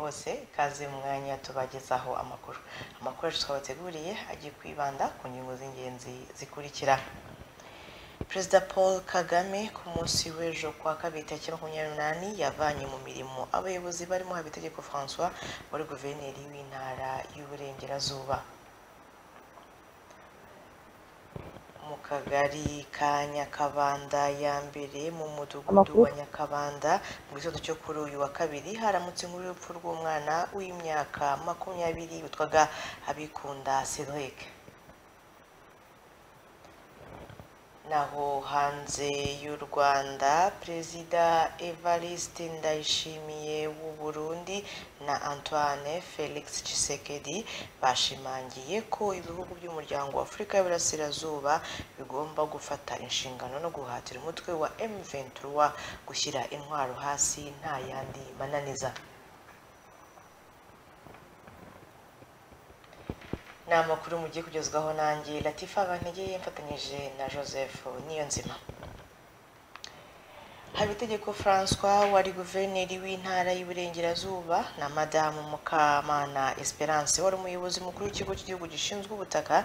bose kaze mu mwanya tubagezaho amakuru amakuru yacu twabateguriye agiye kwibanda ku ngingo z'ingenzi zikurikira perezida paul kagame ku munsi w'ejo kuwa kabiri tariki makumyabiri n'umunani yavanye mu mirimo abayobozi barimo habitegeko francois wari guverineri w'intara y'uburengerazuba mu kagari ka nyakabanda ya mbere mu mudugudu wa nyakabanda mu gitondo cyo kuri uyu wa kabiri haramutse inkuru y'urupfu rw'umwana w'imyaka makumyabiri witwaga abikunda cedric naho hanze y'u rwanda perezida evariste ndayishimiye w'u burundi na antoine felix Tshisekedi bashimangiye ko ibihugu by'umuryango wa afurika y'uburasirazuba bigomba gufata inshingano no guhatira umutwe wa m23 gushyira intwaro hasi nta yandi mananiza ni amakuru mugiye kugezwaho nanjye latifa bantegeye mfatanyije na joseph niyo nzima habitegeko francois wari guverineri w'intara y'iburengerazuba na madamu mukamana esperance wari umuyobozi mukuru w'ikigo cy'igihugu gishinzwe ubutaka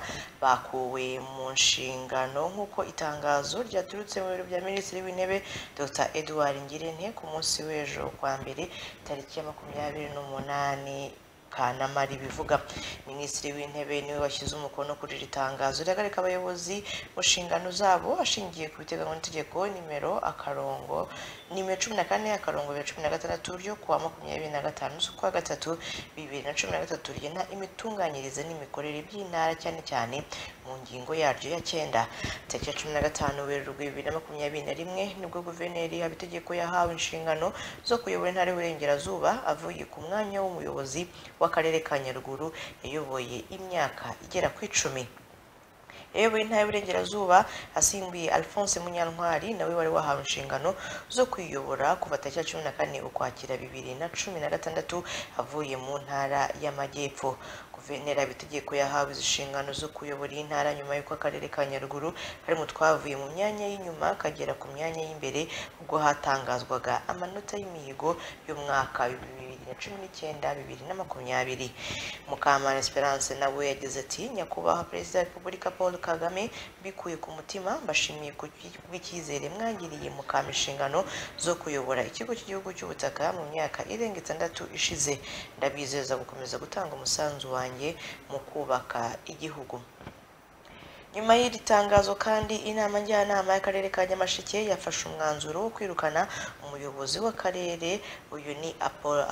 bakuwe mu nshingano nk'uko itangazo ryaturutse mu biro bya minisitiri w'intebe dr edouard ngirente ku munsi w'ejo kwa mbere tariki ya makumyabiri n'umunani kanamari bivuga minisitiri w'intebe niwe washyize umukono kuri iri tangazo rihagarika abayobozi mu nshingano zabo ashingiye ku biteganywa n'itegeko nimero akarongo nimero cumi na kane akarongo bibiri cumi na gatandatu ryo kuwa makumyabiri na gatanu z'ukwa gatatu bibiri na cumi na gatatu rigena imitunganyirize n'imikorere by'intara cyane cyane mu ngingo yaryo ya cyenda tariki ya cumi na gatanu werurwe bibiri na makumyabiri na rimwe nibwo guverineri habitegeko yahawe inshingano zo kuyobora intara y'uburengerazuba avuye ku mwanya w'umuyobozi w'akarere ka nyaruguru yayoboye imyaka igera ku icumi yayoboye intara y'uburengerazuba asimbuye alphonse munyantwari nawe wari wahawe inshingano zo kuyiyobora kuva tariki ya cumi na kane ukwakira bibiri na cumi na gatandatu avuye mu ntara y'amajyepfo guverineri abitegeko yahawe izi nshingano zo kuyobora iyi ntara nyuma y'uko akarere ka nyaruguru karimo twavuye mu myanya y'inyuma kagera ku myanya y'imbere ubwo hatangazwaga amanota y'imihigo y'umwaka bibiri na cumi n'icyenda bibiri na makumyabiri mukamana esperance nawe yagize ati nyakubahwa perezida wa repubulika paul kagame mbikuye ku mutima mbashimiye bw'icyizere mwangiriye mukama inshingano zo kuyobora ikigo cy'igihugu cy'ubutaka mu myaka irenga itandatu ishize ndabizeza gukomeza gutanga umusanzu wanjye wanjye mu kubaka igihugu nyuma y'iri tangazo kandi inama njyanama y'akarere ka nyamasheke yafashe umwanzuro wo kwirukana umuyobozi w'akarere uyu ni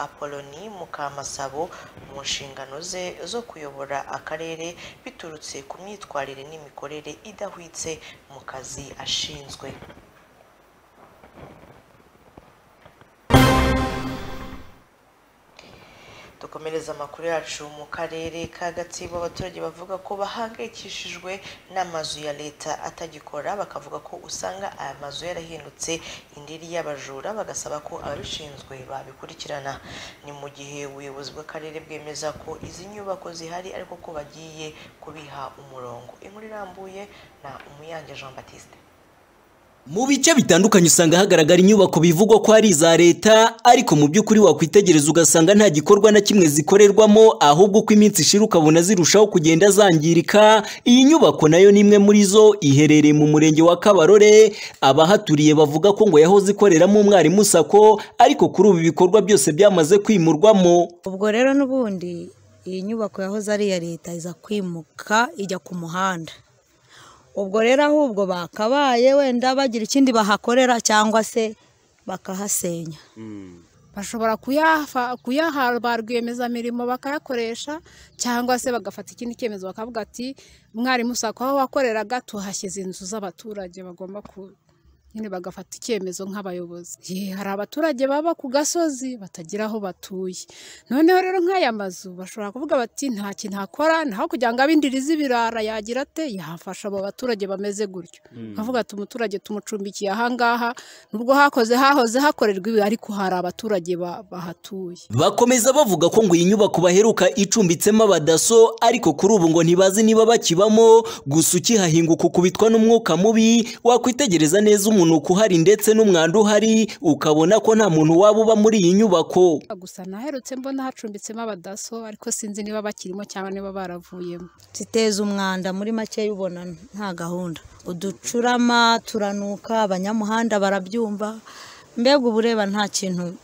apoloni mukamasabo mu nshingano ze zo kuyobora akarere biturutse ku myitwarire n'imikorere idahwitse mu kazi ashinzwe dukomereza amakuru yacu mu karere ka gatsibo abaturage bavuga ko bahangayikishijwe n'amazu ya leta atagikora bakavuga ko usanga aya mazu yarahindutse indiri y'abajura bagasaba ko ababishinzwe babikurikirana ni mu gihe ubuyobozi bw'akarere bwemeza ko izi nyubako zihari ariko ko bagiye kubiha umurongo inkuru irambuye na umuyange jean batiste mu bice bitandukanye usanga hagaragara inyubako bivugwa ko ari iza leta ariko mu by'ukuri wakwitegereza ugasanga nta gikorwa na kimwe zikorerwamo ahubwo uko iminsi ishira ukabona zirushaho kugenda zangirika iyi nyubako nayo ni imwe muri zo iherereye mu murenge wa kabarore abahaturiye bavuga ko ngo yahoze ikoreramo umwarimu sako ariko kuri ubu ibikorwa byose byamaze kwimurwamo ubwo rero n'ubundi iyi nyubako yahoze ari iya leta iza kwimuka ijya ku muhanda ubwo rero ahubwo bakabaye wenda bagira ikindi bahakorera cyangwa se bakahasenya bashobora kuyaha ba rwiyemezamirimo bakayakoresha cyangwa se bagafata ikindi cyemezo bakavuga ati mwarimu usako aho wakoreraga tuhashyize inzu z'abaturage bagomba ku nyine bagafata icyemezo nk'abayobozi hari abaturage baba ku gasozi batagira aho batuye noneho rero nk'aya mazu bashobora kuvuga bati nta kintu akora naho kugira ngo abindirize ibirara yagira ate yafasha abo baturage bameze gutyo akavuga ati umuturage tumucumbikiye ahangaha nubwo hakoze hahoze hakorerwa ibi ariko hari abaturage bahatuye bakomeza bavuga ko ngo iyi nyubako baheruka icumbitsemo abadaso ariko kuri ubu ngo ntibazi niba bakibamo gusa ukihahinguka ukubitwa n'umwuka mubi wakwitegereza neza umuntu umunuko uhari ndetse n'umwanda uhari ukabona ko nta muntu waba uba muri iyi nyubako gusa naherutse mbona hacumbitsemo abadaso ariko sinzi niba bakirimo cyangwa niba baravuyemo ziteza umwanda muri make ubona nta gahunda uducurama turanuka abanyamuhanda barabyumva mbega uba ureba nta kintu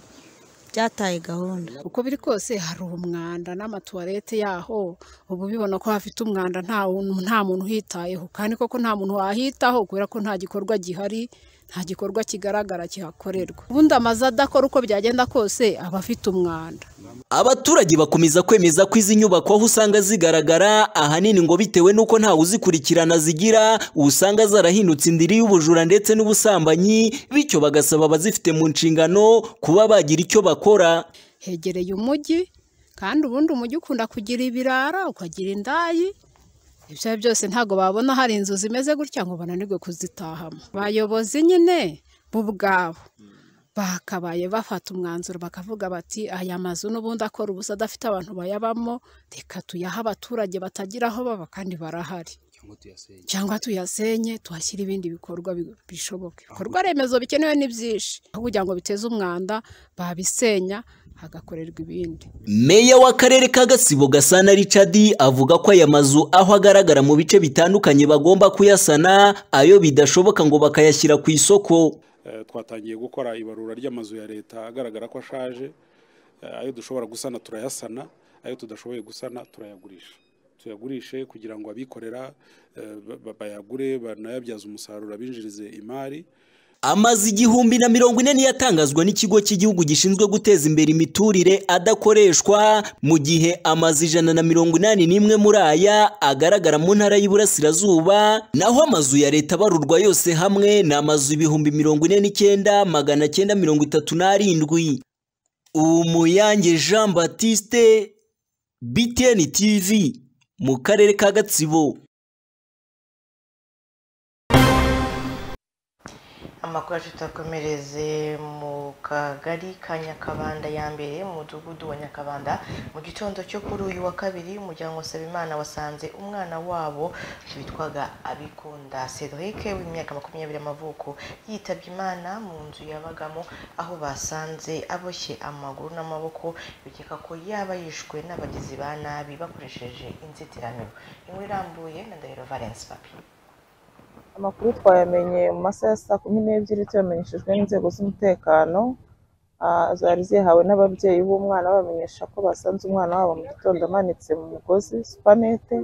byataye gahunda uko biri kose hari umwanda n'amatuwarete yaho uba ubibona ko hafite umwanda nta muntu nta muntu uhitayeho kandi koko nta muntu wahitaho kubera ko nta gikorwa gihari nta gikorwa kigaragara kihakorerwa ubundi amazu adakora uko byagenda kose aba afite umwanda abaturage bakomeza kwemeza ko izi nyubako aho usanga zigaragara ahanini ngo bitewe n'uko ntawe uzikurikirana zigira usanga zarahindutse indiri y'ubujura ndetse n'ubusambanyi bityo bagasaba abazifite mu nshingano kuba bagira icyo bakora hegereye umujyi kandi ubundi umujyi ukunda kugira ibirara ukagira indayi ibyo ari byo byose ntabwo babona hari inzu zimeze gutya ngo bananirwe kuzitahamo abayobozi nyine bo ubwabo bakabaye bafata umwanzuro bakavuga bati aya mazu n'ubundi akora ubusa adafite abantu bayabamo reka tuyahe abaturage batagira aho baba kandi barahari cyangwa tuyasenye tuhashyire ibindi bikorwa bi- bishoboka ibikorwa remezo bikenewe ni byinshi aho kugira ngo biteze umwanda babisenya hagakorerwa ibindi Meya w'akarere ka Gatsibo Gasana Richard avuga ko aya mazu aho agaragara mu bice bitandukanye bagomba kuyasana ayo bidashoboka ngo bakayashyira ku isoko Eh, twatangiye gukora ibarura ry'amazu ya leta agaragara ko ashaje Eh, ayo dushobora gusana turayasana ayo tudashoboye gusana turayagurisha tuyagurishe kugira ngo abikorera eh, ba- ba- bayagure banayabyaze umusaruro abinjirize imari amaze igihumbi na mirongo ine niyo atangazwa n'ikigo cy'igihugu gishinzwe guteza imbere imiturire adakoreshwa mu gihe amazu ijana na mirongo inani n'imwe muri aya agaragara mu ntara y'iburasirazuba naho amazu ya leta abarurwa yose hamwe ni amazu ibihumbi mirongo ine n'icyenda magana cyenda mirongo itatu n'arindwi umuyange jean batiste btn tv mu karere ka gatsibo amakuru yacu tutakomereze mu kagari ka nyakabanda ya mbere mu mudugudu wa nyakabanda mu gitondo cyo kuri uyu wa kabiri umuryango Nsabimana wasanze umwana wabo witwaga abikunda cedric w'imyaka makumyabiri y'amavuko yitabye imana mu nzu yabagamo aho basanze aboshye amaguru n'amaboko bikeka ko yaba yishwe n'abagizi ba nabi bakoresheje inzitiramibu inkuru irambuye na ndahiro valence papi amakuru twayamenye mu masaha ya saa kumi n'ebyiri tuyamenyeshejwe n'inzego z'umutekano Ah, zari zihawe n'ababyeyi b'umwana babamenyesha ko basanze umwana wabo mu gitondo amanitse mu mugozi supanete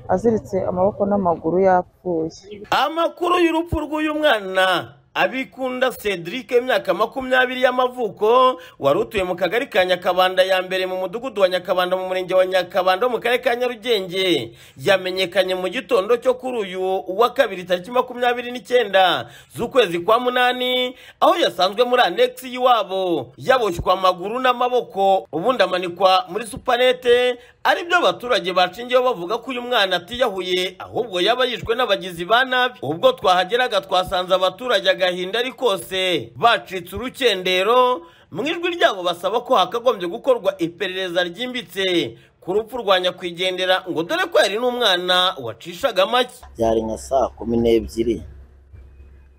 aziritse amaboko n'amaguru yapfuye amakuru y'urupfu rw'uyu mwana abikunda cedric imyaka makumyabiri y'amavuko wari utuye mu kagari ka nyakabanda ya mbere mu mudugudu wa nyakabanda mu murenge wa nyakabanda wo mu karere ka nyarugenge yamenyekanye mu gitondo cyo kuri uyu wa kabiri tariki makumyabiri n'icyenda z'ukwezi kwa munani aho yasanzwe muri anegisi y'iwabo yaboshywe amaguru n'amaboko ubundi amanikwa muri supanete aribyo abaturage bacingiyeho bavuga ko uyu mwana atiyahuye ahubwo yaba yishwe n'abagizi ba nabi ubwo twahageraga twasanze abaturage agahinda ari kose bacitse urukendero mu ijwi ryabo basaba ko hakagombye gukorwa iperereza ryimbitse ku rupfu rwa nyakwigendera ngo dore ko yari n'umwana wacishaga make byari nka saa kumi n'ebyiri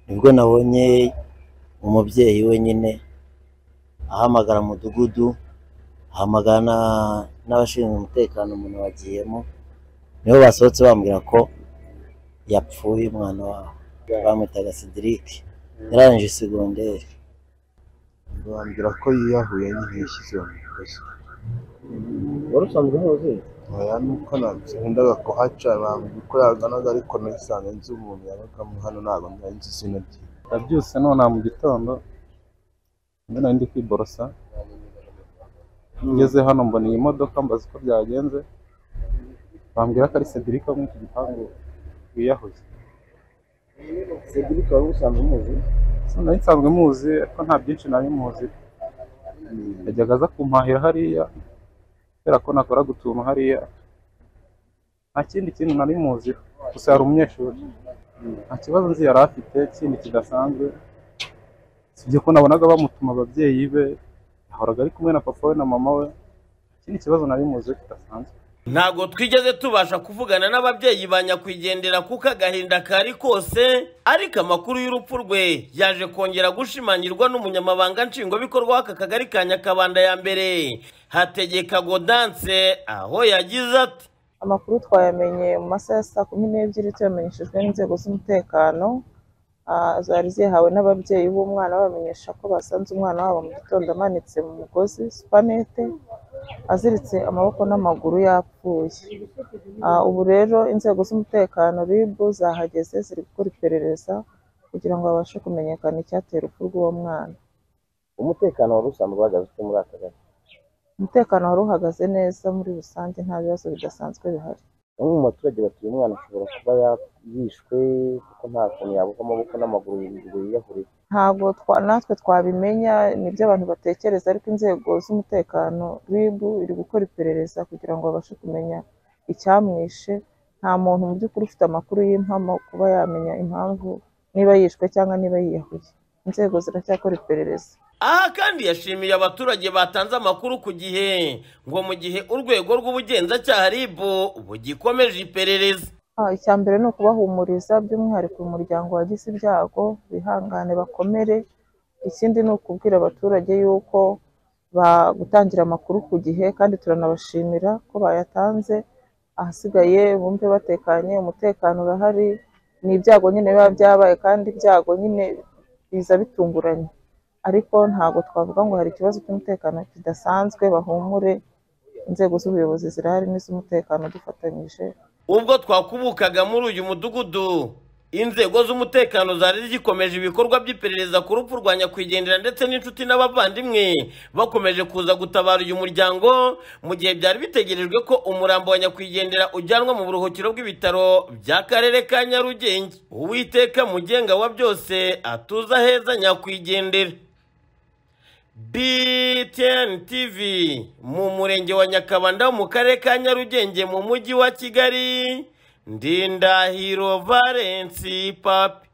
nibwo nabonye umubyeyi wenyine ahamagara umudugudu ahamagara na- n'abashinzwe umutekano umuntu wagiyemo nibo basohotse bambwira ko yapfuye umwana wabo bamwitaga sidirike yarangije segonderi bambwira ko yiyahuye nyine yashyize mu migozi wari usanzwe umuzi oya nuko nakundaga kuhaca bambwira uko yaganaga ariko nasanze nzi umuntu yabagamo hano ntabwo nari nzi izina rye nabyutse nona mu gitondo undi nari ndi kwiborosa ngeze hano mbona iyi modoka mbaza uko byagenze bambwira ko ari Cedric wo muri iki gipangu wiyahuye sidirike wari usanzwe umuzi so nari nsanzwe muzi ariko nta byinshi nari muzi yajyaga aza kumpahira hariya kubera ko nakoraga utuntu hariya nta kindi kintu nari muzi gusa yari umunyeshuri nta kibazo nzi yari afite kindi kidasanzwe sibyo ko nabonaga bamutuma ababyeyi be yahoraga ari kumwe na papa we na mama we ikindi kibazo nari muzi kidasanzwe ntabwo twigeze tubasha kuvugana n'ababyeyi ba nyakwigendera kuko agahinda kari kose ariko amakuru y'urupfu rwe yaje kongera gushimangirwa n'umunyamabanga nshingwabikorwa w'aka kagari ka nyakabanda ya mbere hategeka godanse aho yagize ati amakuru twayamenye mu masaha ya saa kumi n'ebyiri tuyamenyeshejwe n'inzego z'umutekano ah, zari zihawe n'ababyeyi b'umwana babamenyesha ko basanze umwana wabo mu gitondo amanitse mu mugozi supanete aziritse amaboko n'amaguru yapfuye Ah, ubu rero inzego z'umutekano rib zahageze ziri gukora iperereza kugira ngo babashe kumenyekana icyatera urupfu rw'uwo mwana umutekano wari usanzwe uhagaze ute muri aka gace umutekano wari uhagaze neza muri rusange nta bibazo bidasanzwe bihari bamwe mu baturage batuye umwana ashobora kuba ya- yishwe kuko nta kuntu yabuka amaboko n'amaguru ngo yiyahurire ntabwo twa- natwe twabimenya nibyo abantu batekereza ariko inzego z'umutekano rib iri gukora iperereza kugira ngo babashe kumenya icyamwishe nta muntu mu by'ukuri ufite amakuru y'impamo kuba yamenya impamvu niba yishwe cyangwa niba yiyahuye inzego ziracyakora iperereza aha kandi yashimiye abaturage batanze amakuru ku gihe ngo mu gihe urwego rw'ubugenzacyaha rib bugikomeje iperereza Ah, icya mbere ni ukubahumuriza by'umwihariko umuryango wagize ibyago bihangane bakomere ikindi ni ukubwira abaturage yuko ba- gutangira amakuru ku gihe kandi turanabashimira ko bayatanze ahasigaye bumve batekanye umutekano urahari ni ibyago nyine biba byabaye kandi ibyago nyine biza bitunguranye ariko ntabwo twavuga ngo hari ikibazo cy'umutekano kidasanzwe bahumure inzego z'ubuyobozi zirahari n'iz'umutekano dufatanyije ubwo twakubukaga muri uyu mudugudu inzego z'umutekano zari zikomeje ibikorwa by'iperereza ku rupfu rwa nyakwigendera ndetse n'inshuti n'abavandimwe bakomeje kuza gutabara uyu muryango mu gihe byari bitegerejwe ko umurambo wa nyakwigendera ujyanwa mu buruhukiro bw'ibitaro by'akarere ka nyarugenge uwiteka mugenga wa byose atuza heza nyakwigendera BTN TV mu murenge wa Nyakabanda mu karere ka Nyarugenge mu mujyi wa Kigali Ndindahiro Valence Papi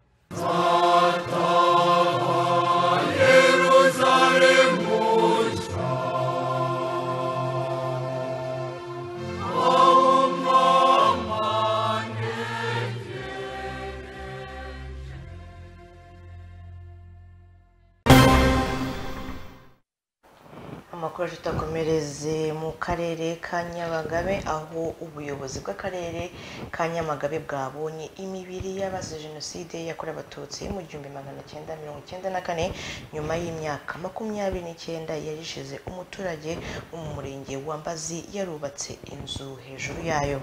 amakuru tutakomereze mu karere ka nyamagabe aho ubuyobozi bw'akarere ka nyamagabe bwabonye imibiri y'abazize jenoside yakorewe abatutsi mu gihumbi magana cyenda mirongo icyenda na kane nyuma y'imyaka makumyabiri n'icyenda yarishize umuturage wo mu murenge wa mbazi yarubatse inzu hejuru yayo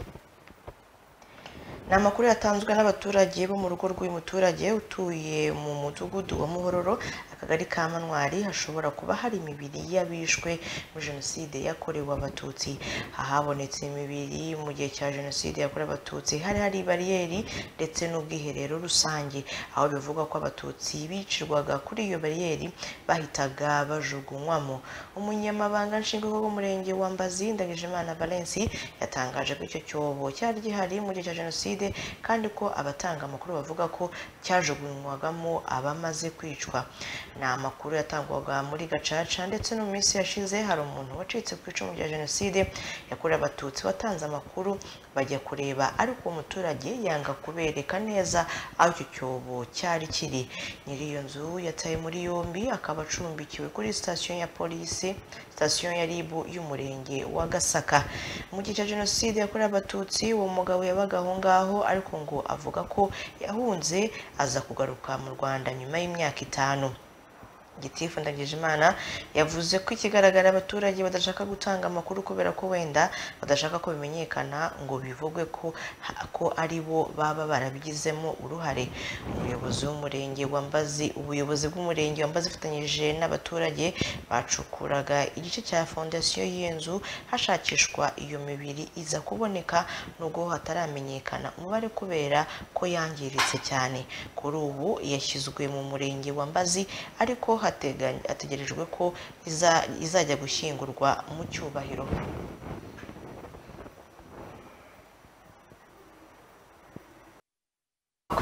ni amakuru yatanzwe n'abaturage bo mu rugo rw'umuturage utuye mu mudugudu wa muhororo akagari ka manwari hashobora kuba hari imibiri y'abishwe muri jenoside yakorewe abatutsi ahabonetse imibiri mu gihe cya jenoside yakorewe abatutsi hari hari bariyeri ndetse n'ubwiherero rusange aho bivugwa ko abatutsi bicirwaga kuri iyo bariyeri bahitaga bajugunywamo umunyamabanga nshingwabikorwa w'umurenge wa mbazi ndagijimana valence yatangaje ko icyo cyobo cyari gihari mu gihe cya jenoside kandi ko abatanga amakuru bavuga ko cyajugunywagamo abamaze kwicwa ni amakuru yatangwaga muri gacaca ndetse no mu minsi yashize hari umuntu wacitse ku icumu rya jenoside yakorewe abatutsi watanze amakuru bajya kureba ariko uwo muturage yanga kubereka neza aho icyo cyobo cyari kiri nyiri iyo nzu yataye muri yombi akaba acumbikiwe kuri sitasiyo ya polisi sitasiyo ya rib y'umurenge wa gasaka mu gihe cya jenoside yakorewe abatutsi uwo mugabo yabaga aho ngaho ariko ngo avuga ko yahunze aza kugaruka mu rwanda nyuma y'imyaka itanu gitifu ndagijimana yavuze ko ikigaragara abaturage badashaka gutanga amakuru kubera ko wenda badashaka ko bimenyekana ngo bivugwe ko ko ari bo baba barabigizemo uruhare umuyobozi w'umurenge wa mbazi ubuyobozi bw'umurenge wa mbazi bufatanyije n'abaturage bacukuraga igice cya fondasiyo y'inzu hashakishwa iyo mibiri iza kuboneka nubwo hataramenyekana umubare kubera ko yangiritse cyane kuri ubu yashyizwe mu murenge wa mbazi ariko hateganya- hategerejwe ko iza- izajya gushyingurwa mu cyubahiro amakuru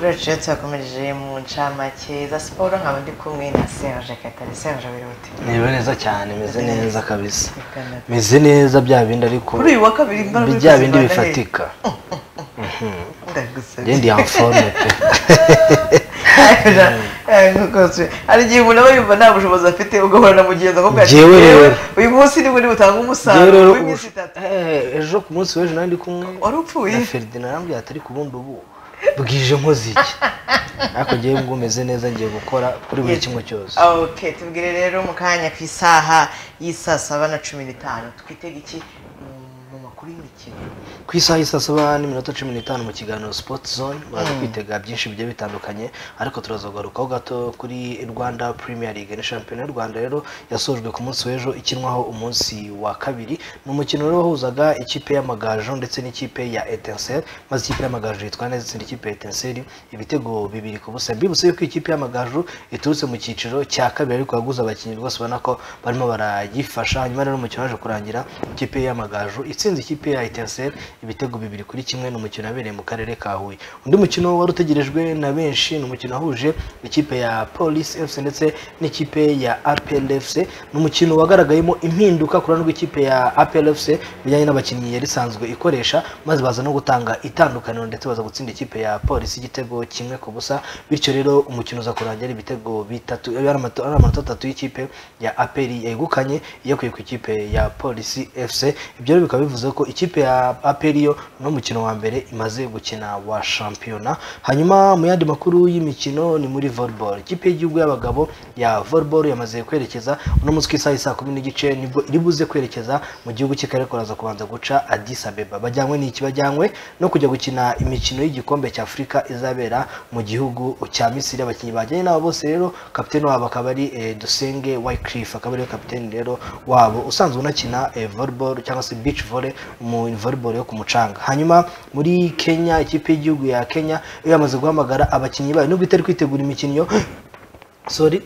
yacu rero tuyakomereje mu ncamake za siporo nkaba ndi kumwe na serge katare serge wirute niba neza cyane meze neza kabisa meze neza bya bindi ariko kuri uyu wa kabiri imbaraga uri bya bindi kuzibana he? bifatika ndagusabye ngende ya mfone pe Eh, nk'uko se- hari igihe umuntu aba yumva nta bushobozi afite ugahora na mugenzi akavuga ati Njyewe "Yewe, rero." uyu munsi ni muri butanga Njyewe umusaruro rero w'iminsi ubusho- itatu Eh, ejo ku munsi w'ejo nari ndi kumwe wari upfuye na feridina arambwira ati ariko ubundi ubu bwije nkoze iki ariko ngewe ubwo meze neza ngiye gukora kuri buri kimwe cyose okay tubwire rero mu kanya ku isaha y'isaa saba na cumi n'itanu twitega iki mu- mu makuru y'imikino ku isaha y'i saa saba n'iminota cumi n'itanu mu kiganiro sport zone muraza Mm. kwitega byinshi bigiye bitandukanye ariko turaza kugarukaho gato kuri rwanda premier league ni shampiyona y'u rwanda rero yasojwe ku munsi w'ejo ikinwaho umunsi wa kabiri ni umukino rero wahuzaga ikipe y'amagaju ndetse n'ikipe ya etincelle maze ikipe y'amagaju yitwara neza itsinda ikipe ya etincelle ibitego bibiri ku busa mbibutse yuko ikipe y'amagaju iturutse mu cyiciro cya kabiri ariko yaguze abakinnyi rwose ubona ko barimo barayifasha hanyuma rero umukino waje kurangira ikipe y'amagaju itsinze ikipe ya etincelle ibitego bibiri kuri kimwe ni umukino wabereye mu karere ka huye undi mukino wari utegerejwe na benshi ni umukino wahuje ikipe ya police fc ndetse n'ikipe ya apl fc ni umukino wagaragayemo impinduka ku ruhande rw'ikipe ya apl fc bijyanye n'abakinnyi yari isanzwe ikoresha maze baza no gutanga itandukaniro ndetse baza gutsinda ikipe ya polisi igitego kimwe ku busa bityo rero umukino uza kurangira ibitego bitatu ari amato- ari amanota atatu y'ikipe ya apl yegukanye iyakuye ku ikipe ya polisi fc ibyo rero bikaba bivuze ko ikipe ya apl yo ni umukino wa mbere imaze gukina wa shampiyona hanyuma mu yandi makuru y'imikino ni muri volleyball ikipe y'igihugu y'abagabo ya volleyball yamaze kwerekeza uno munsi ku isaha ya saa kumi n'igice nibwo iri buze kwerekeza mu gihugu cy'akarere kuraza kubanza guca addis abeba bajyanywe n'iki bajyanywe no kujya gukina imikino y'igikombe cya afurika izabera mu gihugu cya misiri abakinnyi bajyanye n'abo bose rero kapiteni wabo akaba ari eh, dusenge wycliff akaba ariwe kapiteni rero wabo usanzwe unakina eh, volleyball cyangwa se beach volley mu volleyball yo ku mucanga hanyuma muri kenya ikipe y'igihugu ya kenya yo yamaze guhamagara abakinnyi bayo nubwo itari kwitegura imikino sorry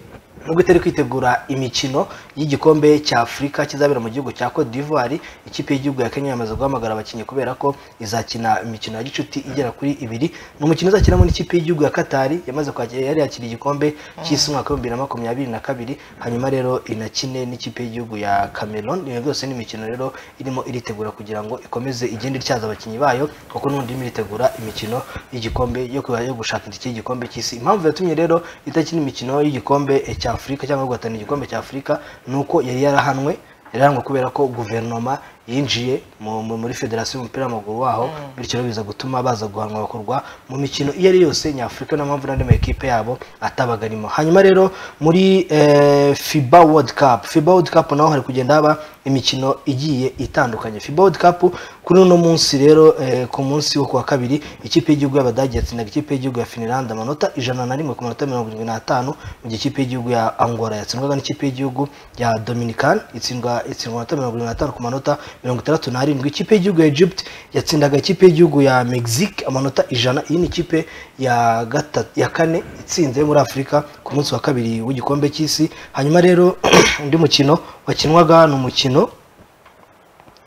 nubwo itari kwitegura imikino y'igikombe cya afurika kizabera mu gihugu cya cote d'ivoire ikipe y'igihugu ya kenya yamaze guhamagara abakinnyi kubera ko izakina imikino ya gicuti igera kuri ibiri ni umukino uzakinamo n'ikipe y'igihugu ya katari yamaze kwakira yari yakira igikombe cy'isi umwaka w'ibihumbi bibiri na makumyabiri na kabiri hanyuma rero inakine n'ikipe y'igihugu ya cameroon iyo yose ni imikino rero irimo iritegura kugira ngo ikomeze igende ityaza abakinnyi bayo kuko n'ubundi irimo iritegura imikino y'igikombe yo kuba- yo gushaka itike y'igikombe cy'isi impamvu yatumye rero itakina imikino y'igikombe eh, cya afurika cyangwa guhatana igikombe cya afurika ni uko yari yarahanwe yari yarahanwe kubera ko guverinoma yinjiye mu- mu- muri federasiyo y'umupira w'amaguru waho bityo rero biza gutuma baza guhanwa bakurwa mu mikino iyo ari yose nyafurika niyo mpamvu n'andi makipe yabo atabaga arimo hanyuma rero muri eh, fiba world cup fiba world cup naho hari kugenda haba imikino igiye itandukanye fiba world cup kuri uno munsi rero eh, ku munsi wo ku wa kabiri ikipe y'igihugu y'abadage yatsindaga ikipe y'igihugu ya finland amanota ijana na rimwe ku manota mirongo irindwi n'atanu mu gihe ikipe y'igihugu ya angola yatsindwaga n'ikipe y'igihugu ya dominican itsindwa itsindwa amanota mirongo irindwi n'atanu ku manota mirongo itandatu n'arindwi ikipe y'igihugu ya egypt yatsindaga ikipe y'igihugu ya mexique amanota ijana iyi ni ikipe ya gatatu ya kane itsinze muri afurika ku munsi wa kabiri w'igikombe cy'isi hanyuma rero undi mukino wakinwaga ni umukino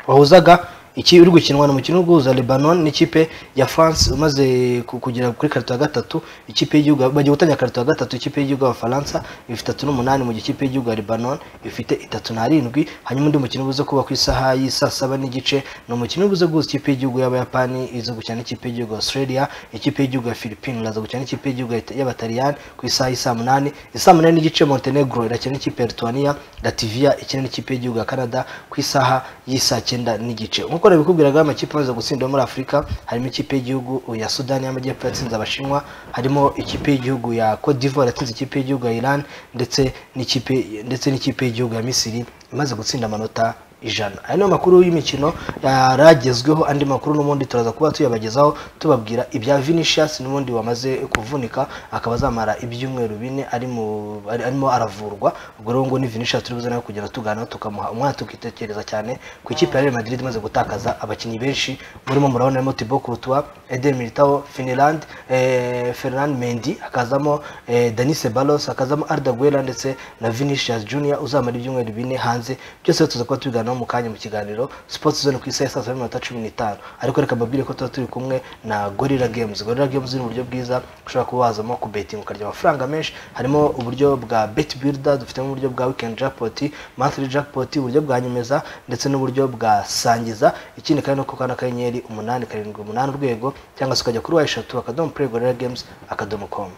wahuzaga iki uri gukinwa ni umukino uhuza Lebanon n'ikipe ya France umaze ku- kugera kuri karito ya gatatu ikipe y'igihugu bagiye gutangira karito ya gatatu ikipe y'igihugu y'Abafaransa ifite itatu n'umunani mu gihe ikipe y'igihugu ya Lebanon ifite itatu n'arindwi hanyuma undi mukino ubuze kuba ku isaha y'i saa saba n'igice ni umukino ubuze guhuza ikipe y'igihugu y'Abayapani iza gukina n'ikipe y'igihugu ya Australia ikipe y'igihugu ya Philippines iraza gukina n'ikipe y'igihugu ya- y'Abataliyani ku isaha y'i saa munani i saa munani n'igice Montenegro irakina n'ikipe ya Lithuania Latvia ikina n'ikipe y'igihugu ya Canada ku isaha y'i saa cyenda n'igice nk'uko nabikubwiraga amakipe amaze gutsinda yo muri afurika harimo ikipe y'igihugu ya sudani y'amajyepfo yatsinze abashinwa harimo ikipe y'igihugu ya cote d'ivoire yatsinze ikipe y'igihugu ya iran ndetse n'ikipe ndetse n'ikipe y'igihugu ya misiri imaze gutsinda amanota ijana aya ni amakuru y'imikino yaragezweho andi makuru n'ubundi turaza kuba tuyabagezaho tubabwira ibya vinicius n'ubundi wamaze kuvunika akaba azamara ibyumweru bine ari mu- ari- arimo aravurwa ubwo rero ngo ni vinicius turi buze nawe kugenda tuganira tukamuha umwanya tukitekereza cyane ku ikipe ya Real Madrid imaze gutakaza abakinnyi benshi murimo murabona harimo Thibaut Courtois Eden Militao Finland eh, Ferland Mendy hakazamo eh, Dani Ceballos hakazamo Arda Guera ndetse na Vinicius Junior uzamara ibyumweru bine hanze byose tuza kuba tubiganiraho naho mu kanya mu kiganiro sports zone ku isaha ya saa saba n'iminota cumi n'itanu ariko reka mbabwire ko tuba turi kumwe na gorilla games gorilla games ni uburyo bwiza ushobora kuba wazamo kubetinga ukarya amafaranga menshi harimo uburyo bwa bet builder dufitemo uburyo bwa weekend jackpot monthly jackpot uburyo bwa nyemeza ndetse n'uburyo bwa sangiza ikindi kandi nuko ukanda akanyenyeri umunani karindwi umunani urwego cyangwa se ukajya kuri wa eshatu akadomo play gorilla games akadomo com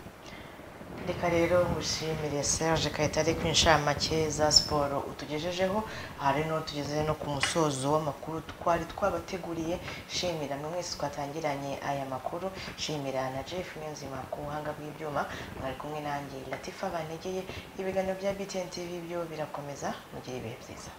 reka rero ngushimire serge kayitare ku inshamake za siporo utugejejeho aha rero tugeze no ku musozo w'amakuru twari twabateguriye shimira mwe mwese twatangiranye aya makuru shimira na jeff niyonzima ku buhanga bw'ibyuma mwari kumwe nanjye latifa banegeye ibiganiro bya btn tv byo birakomeza mugire ibihe byiza